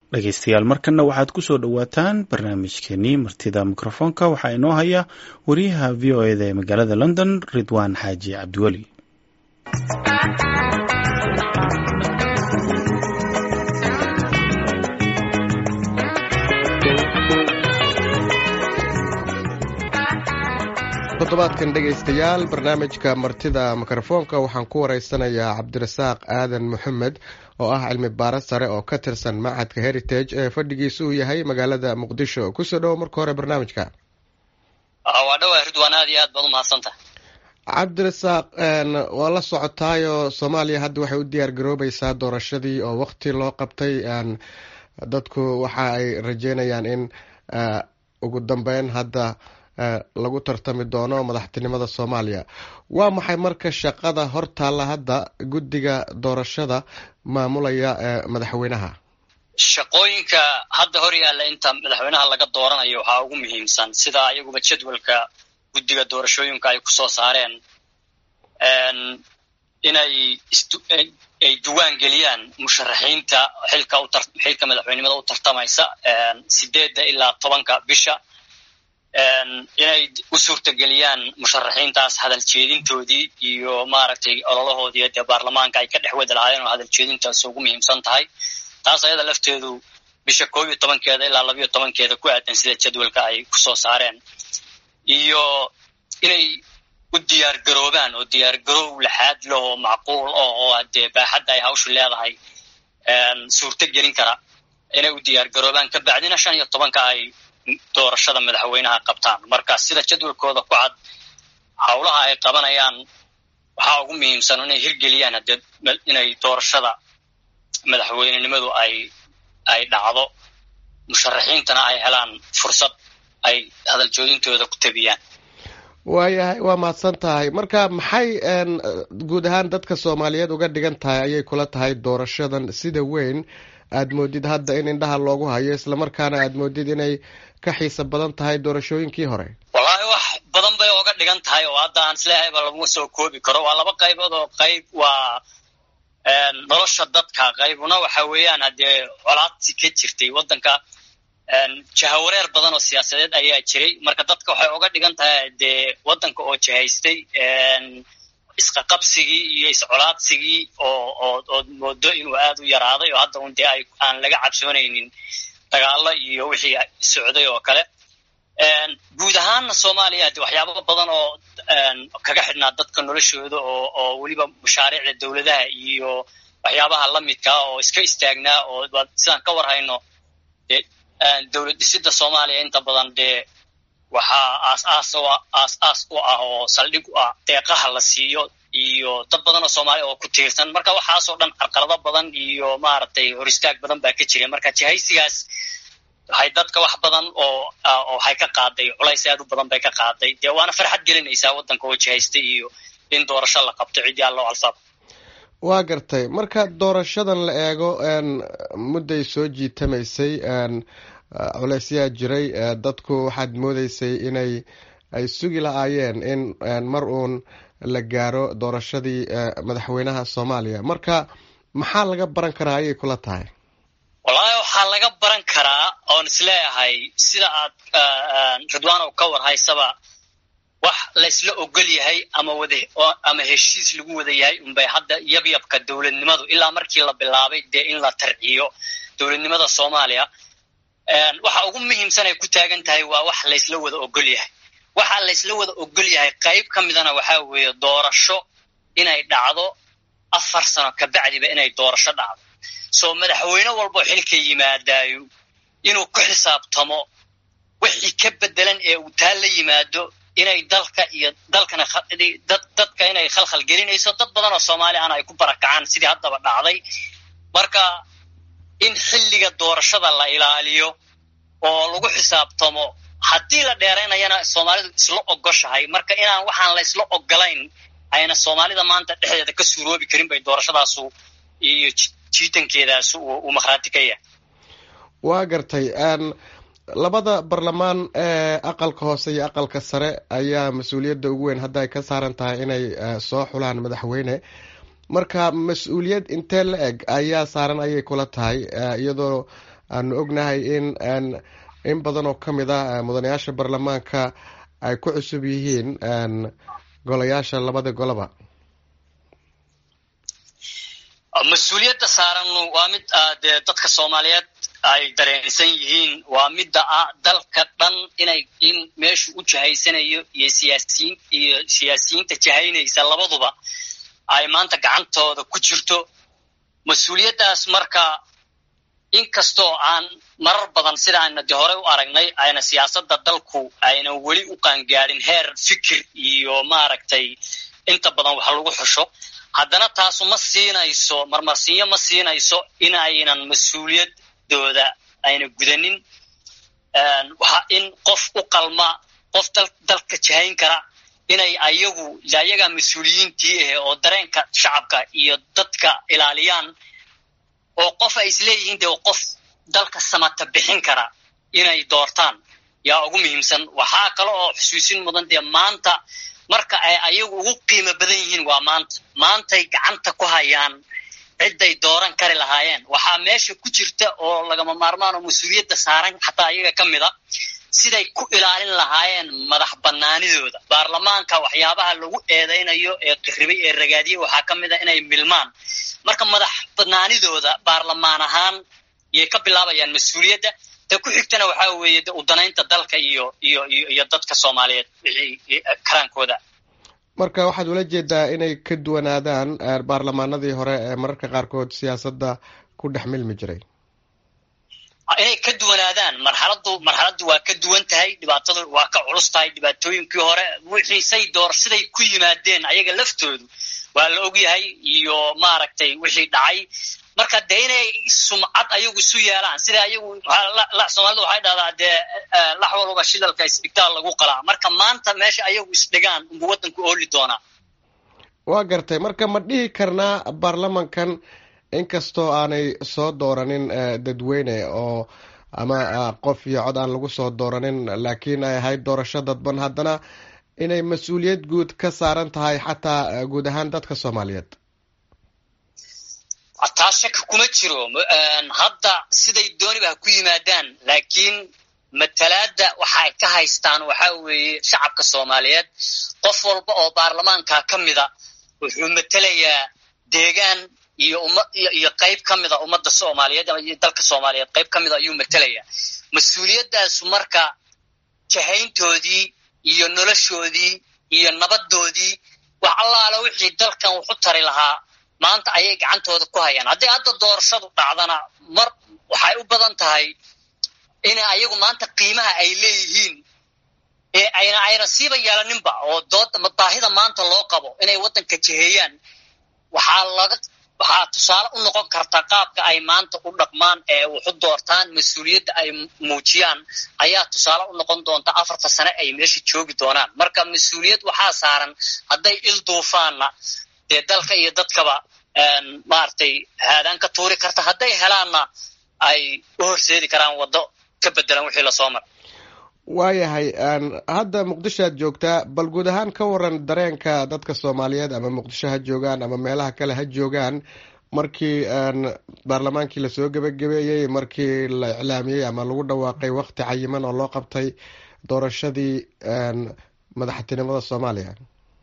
dhegeystayaal markanna waxaad ku soo dhowaataan barnaamijkeenii martida mikrofoonka waxaa inoo haya wariyaha v o eda ee magaalada london ridwaan xaaji cabdiweli toddobaadkan dhegaystayaal barnaamijka martida mikrofoonka waxaan ku wareysanayaa cabdirasaaq aadan maxamed oo ah cilmi baaro sare oo ka tirsan machadka heritage ee fadhigiisa uu yahay magaalada muqdisho kusoo dhowo marka hore barnaamijka waa dhawaa ridwaan aad iyo aad baad umahadsantaha cabdirasaaq waa la socotaayo soomaaliya hadda waxay u diyaar garoobaysaa doorashadii oo waqti loo qabtay dadku waxa ay rajeynayaan in ugu dambeyn hadda lagu tartami doono madaxtinimada soomaaliya waa maxay marka shaqada hortaalla hadda guddiga doorashada maamulaya madaxweynaha shaqooyinka hadda hor yaalla inta madaxweynaha laga dooranayo waxaa ugu muhiimsan sida ayaguba jadwalka guddiga doorashooyinka ay kusoo saareen inay ay duwaan geliyaan musharaxiinta xilka xilka madaxweynimada u tartamaysa sideedda ilaa tobanka bisha inay u suurtageliyaan musharaxiintaas hadal jeedintoodii iyo maaragtay ololahoodii dee baarlamaanka ay ka dhex wadi lahaayeen oo hadal jeedintaas ugu muhiimsan tahay taas ayada lafteedu bisha koob iyo tobankeeda ilaa labayo tobankeeda ku aadan sida jadwalka ay kusoo saareen iyo inay u diyaar garoobaan oo diyaar garoow laxaad lahoo macquul oh oo dee baaxadda ay hawshu leedahay suurto gelin kara inay u diyaar garoobaan ka bacdina shan iyo tobanka ay doorashada madaxweynaha qabtaan marka sida jadwalkooda ku cad howlaha ay qabanayaan waxaa ugu muhiimsan inay hirgeliyaan hadee inay doorashada madaxweynenimadu ay ay dhacdo musharaxiintana ay helaan fursad ay hadaljoodintooda ku tabiyaan waayahay waa mahadsan tahay marka maxay guud ahaan dadka soomaaliyeed uga dhigan tahay ayay kula tahay doorashadan sida weyn aad moodid hadda in indhaha loogu hayo islamarkaana aad moodid inay ka xiisa badan tahay doorashooyinkii hore wallaahi wax badan bay oga dhigan tahay oo hadda aan isleehayba laguma soo koobi karo waa laba qaybood oo qayb waa nolosha dadka qaybuna waxa weeyaan haddee colaadsi ka jirtay waddanka jahawareer badan oo siyaasadeed ayaa jiray marka dadka waxay oga dhigan tahay dee waddanka oo jahaystay isqaqabsigii iyo iscolaadsigii oo oo ood moodo inuu aad u yaraaday oo hadda un dee ay aan laga cabsoonaynin dagaalo iyo wixii socday oo kale guud ahaanna soomaaliya de waxyaaba badan oo kaga xidhnaa dadka noloshooda oo oo weliba mashaariicda dowladaha iyo waxyaabaha la midkaa oo iska istaagnaa oo sidaan ka war hayno de dowlad dhisida soomaaliya inta badan dee waxaa aas-aas aas-aas u ah oo saldhig u ah deeqaha la siiyo iyo dad badan oo soomaaliya oo ku tiirsan marka waxaasoo dhan carqalado badan iyo maaragtay hor istaag badan baa ka jira marka jihaysigaas waxay dadka wax badan oo waxay ka qaaday culays aad u badan bay ka qaaday dee waana farxad gelinaysaa waddanka oo jihaystay iyo in doorasho la qabto cidii allo alsaab waa gartay marka doorashadan la eego mudday soo jiitamaysay culaysyaa jiray dadku waxaad moodeysay inay ay sugi la-aayeen in mar uun la gaaro doorashadii madaxweynaha soomaaliya marka maxaa laga baran karaa ayay kula tahay wallaahi waxaa laga baran karaa oon isleeyahay sida aad ridwaanow ka war haysaba wax laysla ogol yahay ama wada ama heshiis lagu wada yahay unbay hadda yabyabka dowladnimadu ilaa markii la bilaabay dee in la tarciyo dowladnimada soomaaliya waxa ugu muhiimsan ay ku taagan tahay waa wax laysla wada ogol yahay waxa laysla wada ogol yahay qayb ka midana waxaa weeye doorasho inay dhacdo afar sano kabacdiba inay doorasho dhacdo soo madaxweyne walboo xilka yimaadaayo inuu ku xisaabtamo wixii ka bedelan ee uu taa la yimaado inay dalka iyo dalkana dadka inay khalkhal gelinayso dad badan oo soomaali ana ay ku barakacaan sidii haddaba dhacday marka in xilliga doorashada la ilaaliyo oo lagu xisaabtamo haddii la dheeraynayana soomaalidu isla ogoshahay marka inaan waxaan la isla ogolayn ayna soomaalida maanta dhexdeeda ka suuroobi karin bay doorashadaasu iyo jiitankeedaasu uu makhraati ka yahay waa gartay labada barlamaan ee aqalka hoose iyo aqalka sare ayaa mas-uuliyadda ugu weyn hadda ay ka saaran tahay inay soo xulaan madaxweyne marka mas-uuliyad intee la eg ayaa saaran ayay kula tahay iyadoo aanu ognahay in in badan oo ka mid ah mudanayaasha baarlamaanka ay ku cusub yihiin golayaasha labada goloba mas-uuliyadda saaran waa mid dee dadka soomaaliyeed ay dareensan yihiin waa midda ah dalka dhan inay in meeshu u jahaysanayo iyo siyaasiyiin iyo siyaasiyiinta jahaynaysa labaduba ay maanta gacantooda ku jirto mas-uuliyaddaas marka inkastoo aan marar badan sida ayna de horey u aragnay ayna siyaasadda dalku ayna weli u qaangaadhin heer fikir iyo maaragtay inta badan wax lagu xusho haddana taasu ma siinayso marmarsiinyo ma siinayso in aynan mas-uuliyadooda ayna gudanin waxa in qof u qalma qof dalka jahayn kara inay ayagu ayagaa mas-uuliyiintii ahe oo dareenka shacabka iyo dadka ilaaliyaan oo qof ay isleeyihiin dee qof dalka samata bixin kara inay doortaan yaa ugu muhiimsan waxaa kale oo xusuusin mudan dee maanta marka ay ayagu ugu qiimo badan yihiin waa maanta maantay gacanta ku hayaan cidday dooran kari lahaayeen waxaa meesha ku jirta oo lagama maarmaan oo mas-uuliyadda saaran xataa ayaga ka mid a siday ku ilaalin lahaayeen madax banaanidooda baarlamaanka waxyaabaha lagu eedaynayo ee qirribay ee ragaadiye waxaa ka mid a inay milmaan marka madax banaanidooda baarlamaan ahaan yay ka bilaabayaan mas-uuliyadda ta ku xigtana waxaa weeye de udanaynta dalka iyo iyo iyo iyo dadka soomaaliyeed wixii karaankooda marka waxaad ula jeedaa inay ka duwanaadaan baarlamaanadii hore ee mararka qaarkood siyaasadda ku dhex milmi jiray inay ka duwanaadaan marxaladdu marxaladdu waa ka duwan tahay dhibaatadu waa ka culus tahay dhibaatooyinkii hore wixii say door siday ku yimaadeen ayaga laftoodu waa la ogyahay iyo maaragtay wixii dhacay marka dee inay sumcad ayagu isu yeelaan sida ayagu soomaalida waxay dhahdaa dee lax walba shilalka isbitaal lagu qalaa marka maanta meesha ayagu isdhigaan unbu waddanku ooli doonaa waa gartay marka ma dhihi karnaa baarlamankan inkastoo aanay soo dooranin dadweyne oo ama qof iyo cod aan lagu soo dooranin laakiin ay ahayd doorasho dadban haddana inay mas-uuliyad guud ka saaran tahay xataa guud ahaan dadka soomaaliyeed taa shaka kuma jiro hadda siday dooniba ha ku yimaadaan laakiin matalaadda waxa ay ka haystaan waxaa weeye shacabka soomaaliyeed qof walba oo baarlamaanka ka mida wuxuu matelayaa deegaan iyo umma iyo qayb ka mida ummadda soomaaliyeed iyo dalka soomaaliyeed qayb ka mida ayuu matelayaa mas-uuliyadaasu marka jahayntoodii iyo noloshoodii iyo nabadoodii wax allaala wixii dalkan wuxu tari lahaa maanta ayay gacantooda ku hayaan haddii hadda doorashadu dhacdana mar waxay u badan tahay ina ayagu maanta qiimaha ay leeyihiin ee ayna ayna siiba yeelaninba oo dooda baahida maanta loo qabo inay waddanka jiheeyaan waxaa laga waxaa tusaale u noqon karta qaabka ay maanta u dhaqmaan ee wuxu doortaan mas-uuliyadda ay muujiyaan ayaa tusaale u noqon doonta afarta sane ay meesha joogi doonaan marka mas-uuliyad waxaa saaran hadday il duufaanna dee dalka iyo dadkaba maaragtay haadaan ka tuuri karta hadday helaanna ay u horseedi karaan waddo ka bedelan wixii lasoo maray waayahay hadda muqdisho aad joogtaa bal guud ahaan ka waran dareenka dadka soomaaliyeed ama muqdisho ha joogaan ama meelaha kale ha joogaan markii baarlamaankii lasoo gebagabeeyey markii la iclaamiyey ama lagu dhawaaqay wakti cayiman oo loo qabtay doorashadii madaxtinimada soomaaliya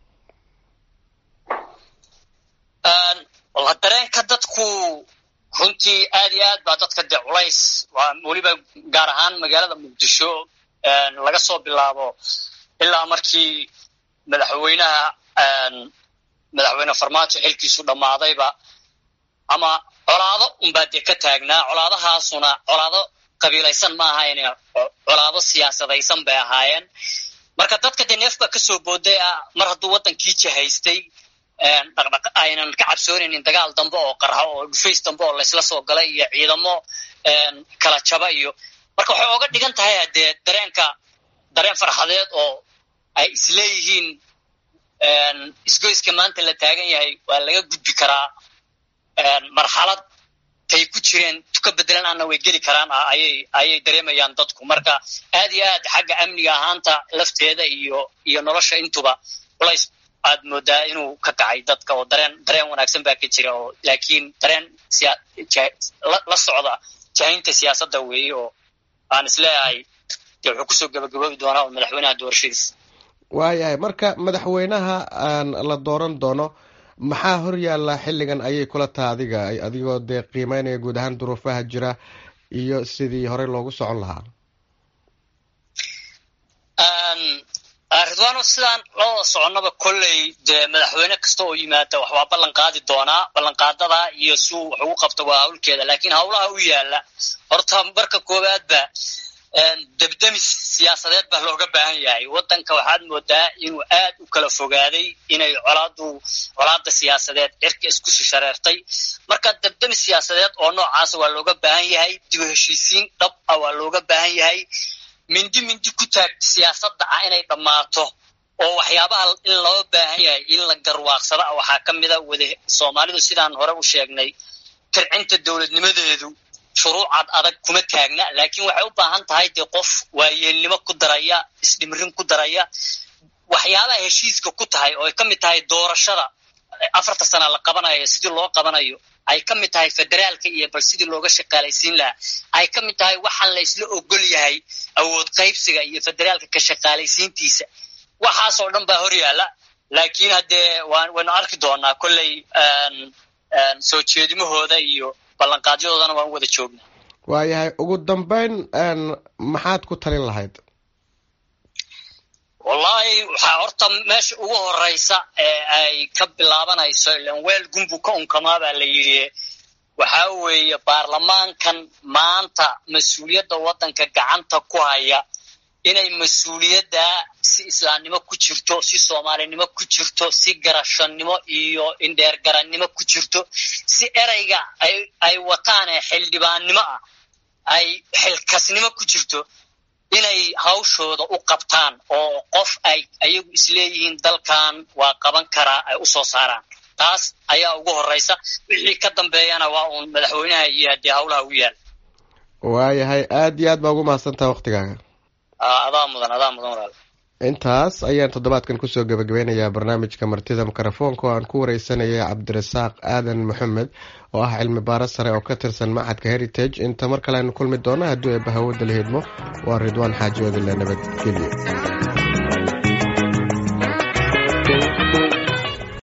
dareenka dadku runtii aad iyo aad baa dadka dee culays waa weliba gaar ahaan magaalada muqdisho laga soo bilaabo ilaa markii madaxweynaha madaxweyne farmaajo xilkiisu dhammaadayba ama colaado unbaa dee ka taagnaa colaadahaasuna colaado qabiilaysan ma ahayn colaado siyaasadaysan bay ahaayeen marka dadka dee neef baa kasoo booday ah mar hadduu waddankii jahaystay dhaqdhaq aynan ka cabsoonaynin dagaal dambe oo qarxo oo dhufays dambe oo laysla soo galay iyo ciidamo kala jaba iyo marka waxay oga dhigan tahay haddee dareenka dareen farxadeed oo ay isleeyihiin isgoyska maanta la taagan yahay waa laga gudbi karaa marxalad tay ku jireen tuka bedelan ana way geli karaan ayay ayay dareemayaan dadku marka aad iyo aad xagga amniga ahaanta lafteeda iyo iyo nolosha intuba culays aad moodaa inuu ka kacay dadka oo dareen dareen wanaagsan baa ka jira oo laakiin dareen la socda jahaynta siyaasadda weeye oo aan isleeyahay dee wuxuu kusoo gabagaboobi doonaa oo madaxweynaha doorashadiisa waayahay marka madaxweynaha aan la dooran doono maxaa hor yaalla xilligan ayay kula taha adiga adigoo dee qiimeynaya guud ahaan duruufaha jira iyo sidii horey loogu socon lahaa ridwaano sidaan loo soconnaba kolley dee madaxweyne kasta oo yimaada wax waa ballan qaadi doonaa ballanqaadada iyo suu wax ugu qabta waa hawlkeeda laakiin hawlaha u yaalla horta marka koowaadba debdemis siyaasadeed baa looga baahan yahay waddanka waxaad moodaa inuu aad u kala fogaaday inay colaadu colaada siyaasadeed cirka isku shishareertay marka debdemis siyaasadeed oo noocaasa waa looga baahan yahay dib u heshiisiin dhab ah waa looga baahan yahay mindi mindi ku taagta siyaasadda ah inay dhammaato oo waxyaabaha in loo baahan yahay in la garwaaqsada ah waxaa ka mida wada soomaalidu sidaan hore u sheegnay tircinta dowladnimadeedu shuruucad adag kuma taagna laakiin waxay u baahan tahay dee qof waayeelnimo ku daraya isdhimrin ku daraya waxyaabaha heshiiska ku tahay oo ay ka mid tahay doorashada afarta sana la qabanayo sidii loo qabanayo ay ka mid tahay federaalka iyo bal sidii looga shaqaalaysiin lahaa ay ka mid tahay waxaan la isla ogol yahay awood qaybsiga iyo federaalka ka shaqaalaysiintiisa waxaasoo dhan baa hor yaalla laakiin haddee waynu arki doonaa kolley soo jeedimahooda iyo ballanqaadyadoodana waan wada joognaa waayahay ugu dambeyn maxaad ku talin lahayd wallahi waxaa horta meesha ugu horeysa ee ay ka bilaabanayso ilan weel gumbu ka unkamaa baa la yidhi waxaa weeye baarlamaankan maanta mas-uuliyadda waddanka gacanta ku haya inay mas-uuliyadda si islaamnimo ku jirto si soomaalinimo ku jirto si garashannimo iyo indheergarannimo ku jirto si ereyga ay wataan ee xildhibaannimo ah ay xilkasnimo ku jirto inay hawshooda u qabtaan oo qof ay ayagu isleeyihiin dalkan waa qaban karaa ay u soo saaraan taas ayaa ugu horeysa wixii ka dambeeyana waa uun madaxweynaha iyo haddii hawlaha u yaal waayahay aada iyo aad baa ugu mahadsantaha waktigaaga adaa mudan adaa mudan walaal intaas ayaan toddobaadkan kusoo gabagabeynayaa barnaamijka martida mikrofoonka oo aan ku wareysanayay cabdirasaaq aadan maxamed oo ah cilmi baaro sare oo ka tirsan macadka heritage inta mar kale aynu kulmi doono hadduu eebba hawada la hidmo waa ridwaan xaaji odile nabadgelyo